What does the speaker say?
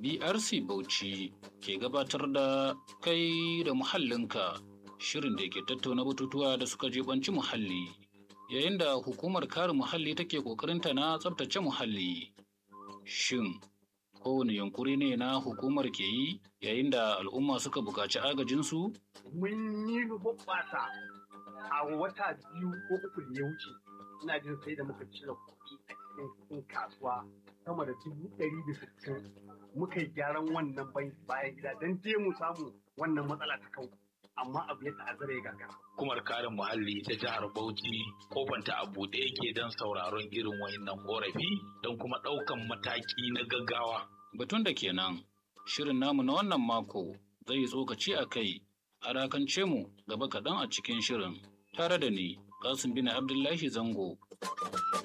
BRC Bauchi ke gabatar da kai da muhallinka shirin da ke tattauna batutuwa da suka jibanci muhalli yayin da hukumar kare muhalli take kokarinta na tsabtace muhalli. Shin kowane yunkuri ne na hukumar ke yi yayin da al'umma suka buƙaci agajinsu? Mun yi hoɓɓasa a wata biyu ko uku da ya wuce ina jin sai da muka cire kuɗi a cikin kasuwa sama da dubu ɗari da sittin muka yi gyaran wannan bayan gida don je mu samu wannan matsala ta kau amma abu ya ta'azzara ya gagara. Hukumar kare muhalli ta jihar Bauchi kofanta a buɗe yake don sauraron irin wayannan korafi don kuma ɗaukan mataki na gaggawa. Batun da kenan shirin namu na wannan mako zai yi tsokaci a kai a rakance mu gaba kaɗan a cikin shirin tare da ni Kasim bin Abdullahi Zango.